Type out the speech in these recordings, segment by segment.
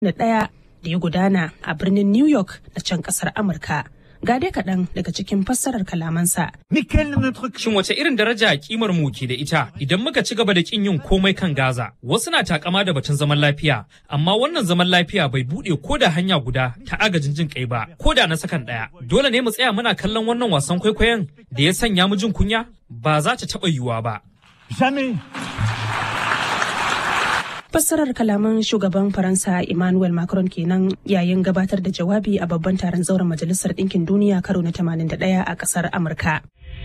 da ɗaya da ya gudana a birnin New York na can ƙasar Amurka. Ga dai kaɗan daga cikin fassarar kalamansa. Shin wace irin daraja kimar mu ke da ita idan muka ci gaba da kin yin komai kan Gaza? Wasu na takama da batun zaman lafiya, amma wannan zaman lafiya bai buɗe ko da hanya guda ta agajin jin kai ba, ko da na sakan ɗaya. Dole ne mu tsaya muna kallon wannan wasan kwaikwayon da ya sanya mu jin kunya? Ba za ta taɓa yiwuwa ba. Fassarar kalaman shugaban Faransa Emmanuel Macron kenan yayin gabatar da jawabi a babban taron zauren Majalisar Ɗinkin Duniya karo na 81 a ƙasar Amurka.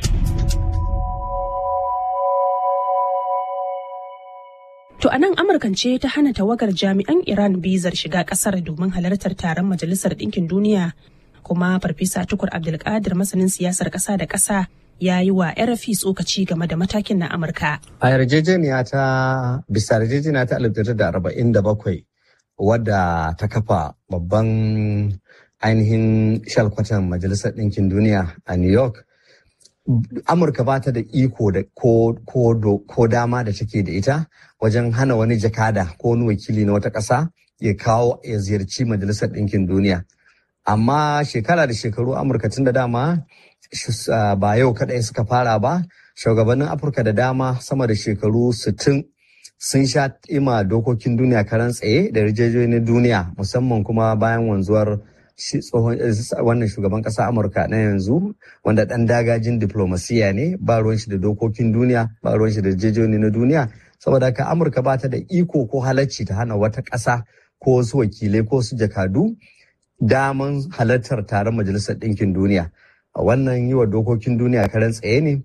To a nan Amurkan ce ta hana tawagar jami'an Iran bizar shiga ƙasar domin halartar taron Majalisar Ɗinkin Duniya kuma Farfesa Tukur Abdulkadir masanin siyasar ƙasa da ƙasa ya yi wa RFI tsokaci game da matakin na Amurka. A yarjejeniya ta bisa yarjejeniya ta 1947 wadda ta kafa babban ainihin shalkwatan Majalisar Ɗinkin Duniya a New York. Amurka ba ta da iko da ko, dama da take da ita wajen hana wani jakada ko wani wakili na wata ƙasa ya kawo ya ziyarci Majalisar Ɗinkin Duniya. Amma shekara da shekaru Amurka tun da dama ba yau kaɗai suka fara ba shugabannin afirka da dama sama da shekaru 60 sun sha ima dokokin duniya karan tsaye da yarjejeniyar duniya musamman kuma bayan wanzuwar tsohon wannan shugaban ƙasa amurka na yanzu wanda ɗan dagajin diplomasiya ne ba ruwan shi da dokokin duniya ba ruwan shi da yarjejeniyar na duniya saboda haka amurka ba ta da iko ko halacci ta hana wata ƙasa ko wasu wakilai ko su jakadu daman halartar taron majalisar ɗinkin duniya wannan yi wa dokokin duniya karen tsaye ne.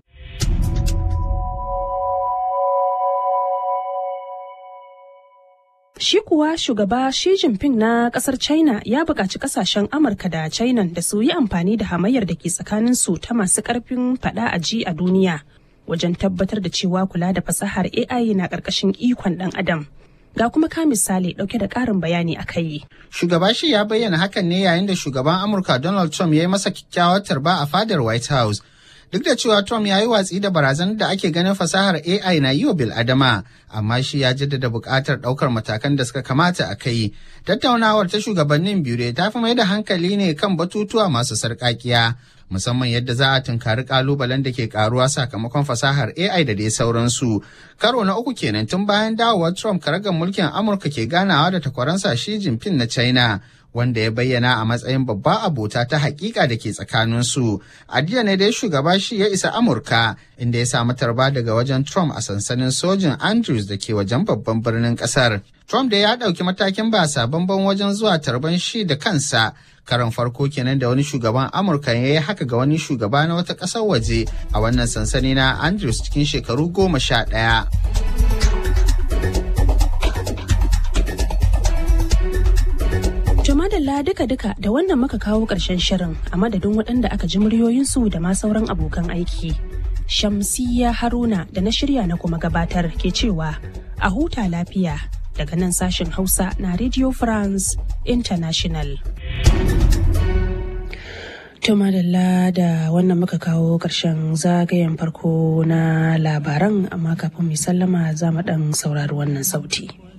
Shi kuwa shugaba Xi Jinping na kasar China ya buƙaci ƙasashen Amurka da China da su yi amfani da hamayyar da ke tsakanin su ta masu ƙarfin faɗa a ji a duniya wajen tabbatar da cewa kula da fasahar AI na ƙarƙashin ikon ɗan adam. Ga kuma ka misali ɗauke da ƙarin bayani a kai. Shugaba shi ya bayyana hakan ne yayin da shugaban Amurka Donald Trump ya yi masa kyakkyawar tarba a fadar White House. Duk da cewa Trump ya yi watsi da barazanar da ake ganin fasahar AI na yi wa bil'adama, amma shi ya jaddada buƙatar ɗaukar matakan da suka kamata a kai. Tattaunawar ta shugabannin biyu ta fi mai da hankali ne kan batutuwa masu sarƙaƙiya. musamman yadda za a tunkari kalubalen da ke karuwa sakamakon fasahar AI da dai sauransu. Karo na uku kenan tun bayan dawowar Trump karagar mulkin Amurka ke ganawa da takwaransa Xi Jinping na China. Wanda ya bayyana a matsayin babba abota ta hakika da ke tsakaninsu. A jiya ne dai shugaba shi ya isa Amurka inda ya samu tarba daga wajen Trump a sansanin sojin Andrews da ke wajen babban birnin kasar. Trump da ya ɗauki matakin ba sabon wajen zuwa tarban shi da kansa karon farko kenan da wani shugaban amurka ya yi haka ga wani shugaba na wata ƙasar waje a wannan sansani na andrews cikin shekaru goma sha ɗaya. Jamadalla duka-duka da wannan muka kawo ƙarshen shirin a madadin waɗanda aka ji muryoyinsu da ma sauran abokan aiki. Shamsiya Haruna da na shirya na kuma gabatar ke cewa a huta lafiya daga nan sashen Hausa na Radio France International. Tumadalla da wannan muka kawo ƙarshen zagayen farko na labaran amma kafin mai sallama za mu ɗan saurari wannan sauti.